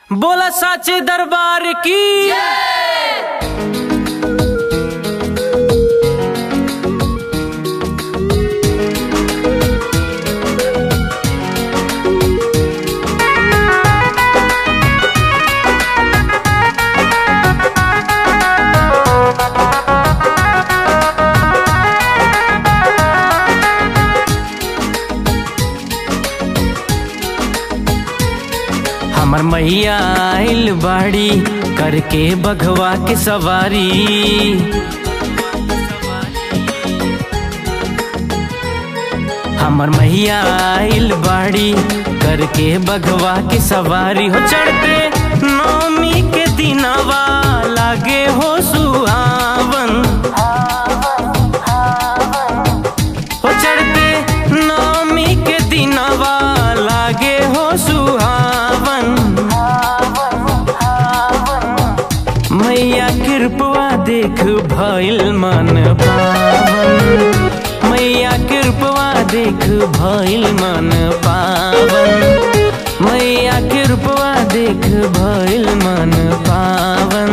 बोला साचे दरबार की हमर मैया आइल बाड़ी करके बघवा के सवारी हमर मैया आइल बाड़ी करके बघवा के सवारी हो चढ़ते नौमी के दिनवा लागे हो सुहावन हो चढ़ते नौमी के दिनवा लागे हो सुहावन मैया कृपवा देख भइल मन पावन मैया कृपवा देख भइल मन पावन मैया कृपवा देख भइल मन पावन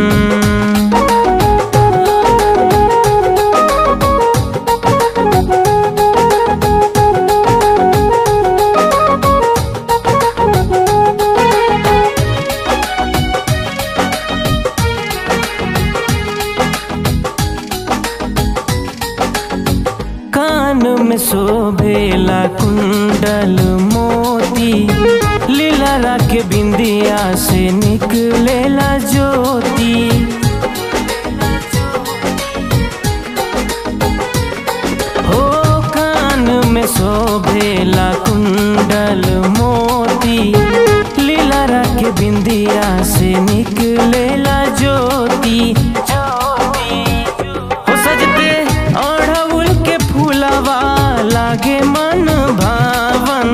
कान में शोभेला कुंडल मोती लीला के बिंदिया से निकलेला ज्योति हो कान में शोभेला कुंडल मोती लीला के बिंदिया से निकलेला ज्योति हो सजते अढ़उल के फूलवा लागे मन भावन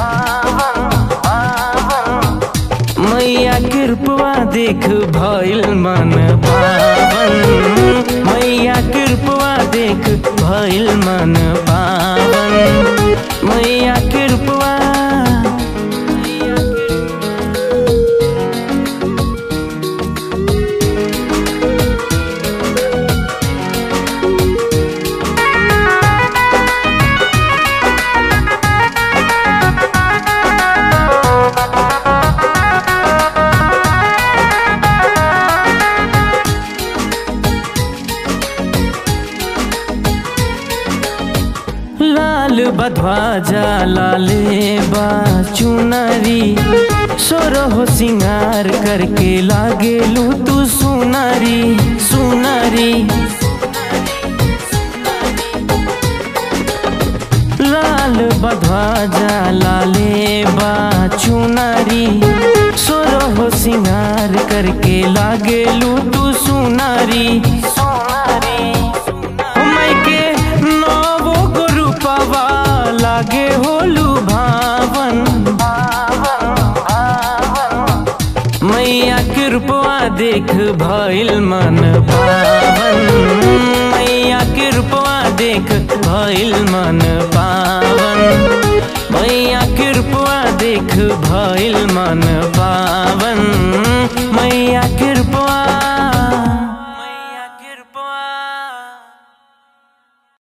मैया कृपवा देख भइल मन पावन मैया कृपवा देख भइल मन पावन मैया कृपवा लाल बधवाजा लाले बा चुनरी सोरहो सिंगार करके लागेलू तू सुनरी सुनरी लाल बधवाजा लाले बा चुनरी सोरहो सिंगार करके लागेलू तू सुनरी सुनरी के नवो गुरु पवा लागे होलू भावन मैया कृपवा देख भइल मन पावन मैया कृपवा देख भइल मन पावन मैया कृपवा देख भइल मन पावन मैया कृपवा